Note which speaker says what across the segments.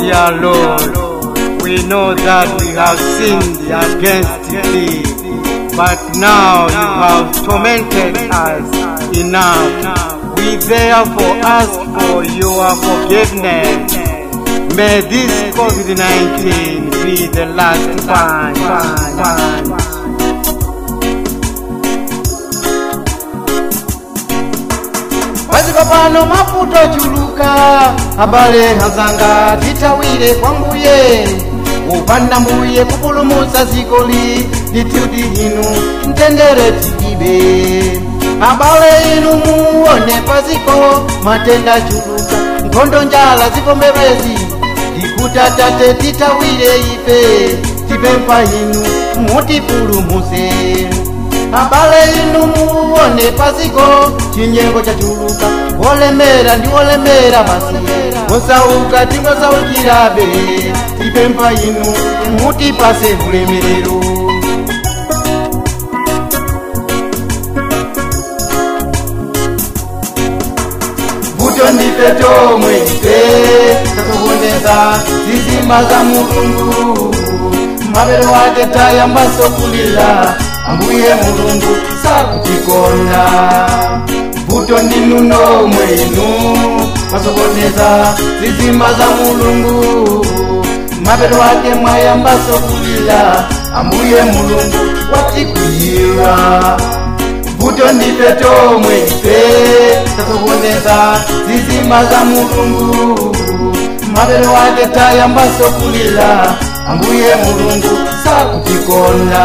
Speaker 1: dear Lord, we know that we have sinned against thee, but now you have tormented us enough. We therefore ask for your forgiveness. May this COVID-19 be the last one. one, one.
Speaker 2: paziko pano mafuta chuluka abale hazanga titawire kwa mbuye upanda mbuye kupulumutsa zikoli lituti inu mtendere tilibe abale inu muone paziko matenda chuluka nkhondo njala zikombebezi tikutatate titawire ife tipempha inu mutipulumuse abale inu muone paziko chinyengo chachuluka olemera ndi olemera basi osauka tingosaukirabe tipempha inu mutipase ulemerero vuto ndife tomwe ife tasokoneza zizima za mulungu mavero ake tayambaso kulila ambuye mulungu sakutikonda vuto ndinu nomwe inu masokoneza zizima za mulungu mavero ake mwayambaso kulila ambuye mulungu watikuyira vuto ndife tomwe ife tasokoneza zizima za mulungu mavero ake tayambaso kulila ambuye mulungu sakutikonda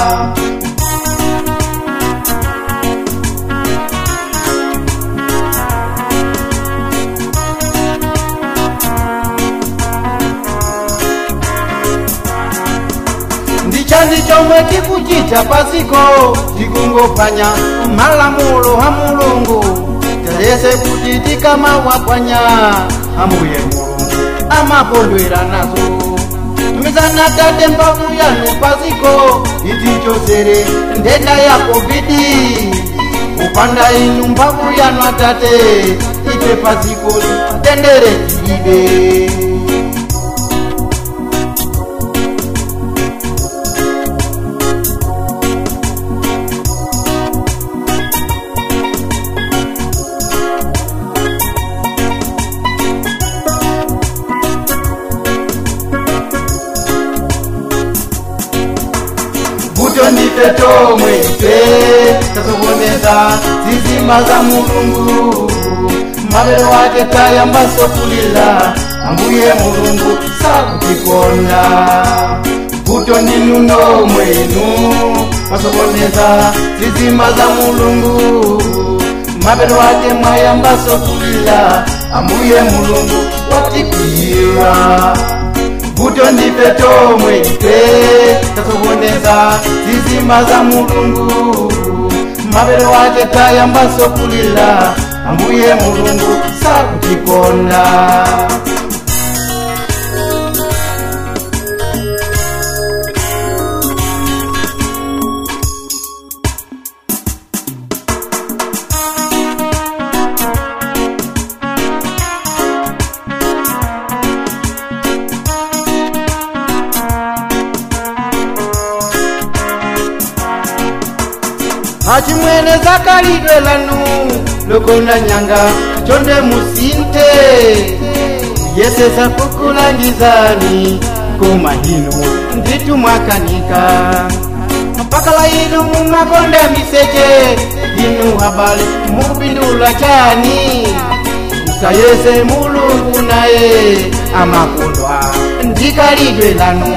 Speaker 2: ndichani chomwe tikuchita pasiko tikungopanya malamulo ha mulungu talese kuti tikamawapanya ambuye mulungu amakondwera nazo tumizana tate mbavu yanu pasiko itichosere ndenda ya kovidi upanda inu mbavu yanu atate ife pasiko tendere tilibe vuto ndife tomwe ife tasokoneza zizima za mulungu mavero ake tayambaso kulila ambuye mulungu sakutikonda vuto ndinu nomwe inu masokoneza zizima za mulungu mavero ake mwayambaso kulila ambuye mulungu watikuyira vuto ndife tomwe ife tasokoneza zizima za mulungu mavero ake tayambaso kulila ambuye mulungu sakutikonda achimwene zakalidwe lanu lokona nyanga chonde musinte yesesa kukulangizani koma hino nditu mwakanika mpakala inu mumakonda miseche inu habale mukupindula chani musayese mulungu naye amakondwa ndikalidwe lanu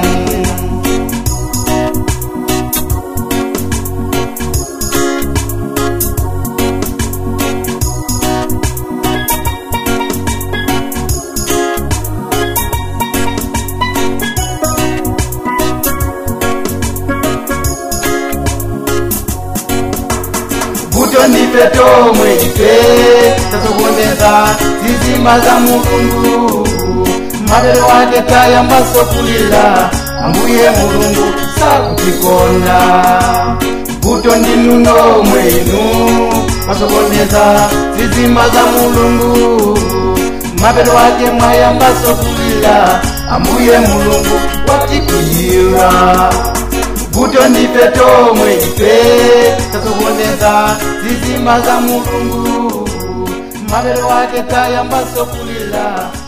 Speaker 2: vuto ndife tomwe ife tasokoneza zizima za mulungu mavero ake tayambaso kulila ambuye mulungu sakutikonda vuto ndinu nomwe inu masokoneza zizima za mulungu mapeto wake mwayambaso kulira ambuye mulungu watikwiyira vuto ndife tomwe ife tasokoneza zizima za mulungu mapeto wake tayambaso kulira